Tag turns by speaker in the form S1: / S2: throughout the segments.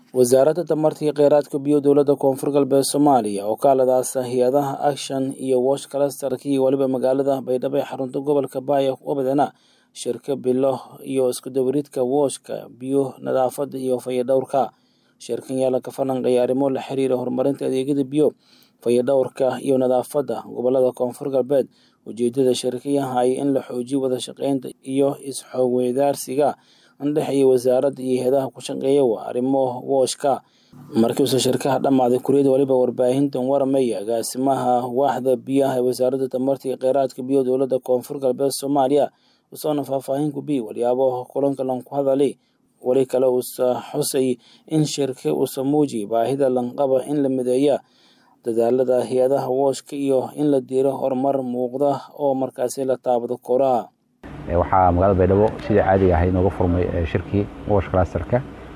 S1: wasaaradda tamarta iyo kheyraadka biyo dowladda koonfur galbeed soomaaliya oo ka haladaasa hay-adaha action iyo wash clusterka iyo weliba magaalada baydhabo ee xarunta gobolka baaya wabadana shirka bilo iyo iskudabaridka wooshka biyo nadaafadda iyo fayadhowrka shirkan yaa laga falanqeeya arrimo la xiriira horumarinta adeegyada biyo fayadhowrka iyo nadaafadda gobolada koonfur galbeed ujeedada shirkayaha ay in la xoojiyo wada shaqeynta iyo is-xoogweydaarsiga andhexeeya wasaaradda iyo hay-adaha ku shaqeeya waa arrimo wooshka markiiuse shirkaha dhammaaday kuriyada waliba warbaahintan waramaya agaasimaha waaxda biyaha ee wasaaradda tamarta iyo kheyraadka biyo dowladda koonfur galbeed soomaaliya usoona faahfaahin ku biy walyaabo kulanka lanku hadalay weli kale uusa xusay in shirka uusa muujiy baahida lanqaba in la mideeya dadaalada hay-adaha wooshka iyo in la diiro horumar muuqda oo markaasi la taabado koraha
S2: waxaa magaalada baydhabo sidii caadiga ahay nooga furmay shirkii wosh clusterka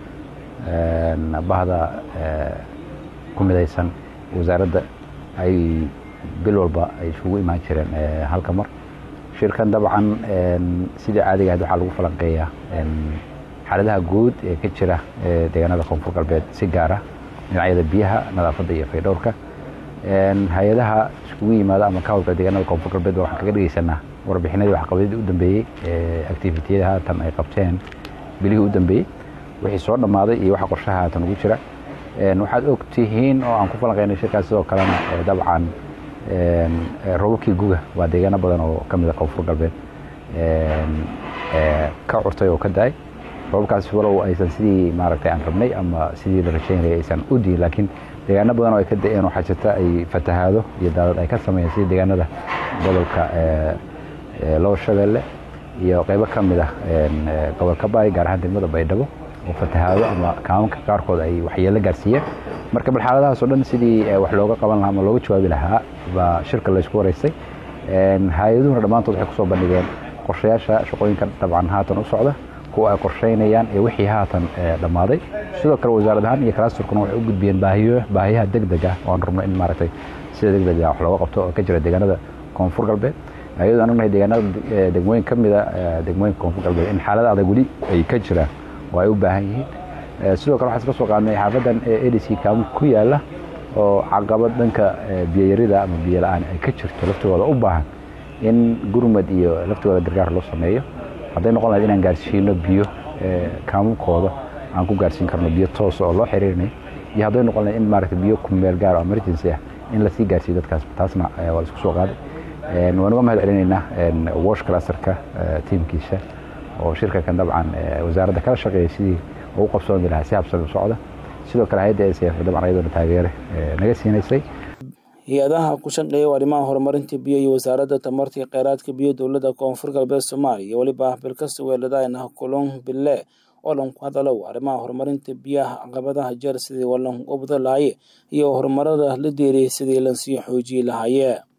S2: bahda ku midaysan wasaaradda ay bil walba ay isugu imaan jireen halka mar shirkan dabcan sidii caadiga ahayd waxaa lagu falanqeeyaa xaaladaha guud ee ka jira deegaanada koonfur galbeed si gaara dhinacyada biyaha nadaafadda iyo faydhowrka hay-adaha iskugu yimaada ama ka howlgala deegaanada koonfur galbeed waxaan kaga dhegeysanaa warbixinadii waxqabadyadii u dambeeyey activitiyada haatan ay qabteen bilihii u dambeeyey wixii soo dhammaaday iyo waxa qorshaha haatan ugu jira waxaad og tihiin oo aan ku falanqeynay shirkaas sidoo kalena dabcan robabkii guga waa deegaano badan oo ka mida koonfur galbeed ka curtay oo ka da-ay robabkaas walow aysan sidii maaragtay aan rabnay ama sidii la rajaynayay aysan u diin laakiin deegaano badan oo ay ka da-een waxaa jirta ay fatahaado iyo daadad ay ka sameeyeen sidii deegaanada gobolka lower shabeelle iyo qeybo ka mid ah gobolka baay gaar ahaan degmada baydhabo oo fatahaado ama kaamanka qaarkood ay waxyeelo gaarsiiyeen marka bal xaaladahaasoo dhan sidii wax looga qaban lahaa ama looga jawaabi lahaa baa shirka laysku waraystay hay-aduhuna dhammaantood waxay kusoo bandhigeen qorshayaasha shaqooyinka dabcan haatan u socda kuwa ay qorsheynayaan ee wixii haatan dhammaaday sidoo kale wasaarad ahaan iyo kalasturkuna waxay u gudbiyeen baahiyaha deg deg ah oo aan rabno in maaragtay sida deg dega wax looga qabto oo ka jira deegaanada koonfur galbeed ayadoo aan ognahay deegaanada degmooyin ka mida degmooyinka koonfur galbeed in xaalada adag weli ay ka jiraan oo ay u baahan yihiin sidoo kale waxaan iska soo qaadnay xaafadan edc kaamu ku yaala oo caqabad dhanka biyayarida ama biyo la-aan ay ka jirto laftigooda u baahan in gurmad iyo laftigooda gargaar loo sameeyo hadday noqon lahayd inaan gaarsiino biyo kaamukooda aan ku gaarsiin karno biyo toos oo loo xiriirinayo iyo hadday noqon lahayd in maaragta biyo kumeel gaar oo emergency ah in lasii gaarsiiyo dadkaas taasna waa la isku soo qaaday waan uga mahad celinaynaa wash clusterka tiimkiisa oo shirkankan dabcan wasaaradda kala shaqeeyay sidii ugu qabsoomi lahaa si habsami u socda sidoo kale hay-adda ncf dabcan ayadoona taageere naga siinaysay
S1: hay-adaha ku shaqeeya arrimaha horumarinta biyo iyo wasaaradda tamarta iyo kheyraadka biyo dowladda koonfur galbeed soomaaliya iyo weliba bilkasta weeladayna kulon bille oo lanku hadalow arrimaha horumarinta biyaha caqabadaha jeer sidii walan ubda lahaye iyo horumarada la deeriyay sidii lansii xoojiyey lahaye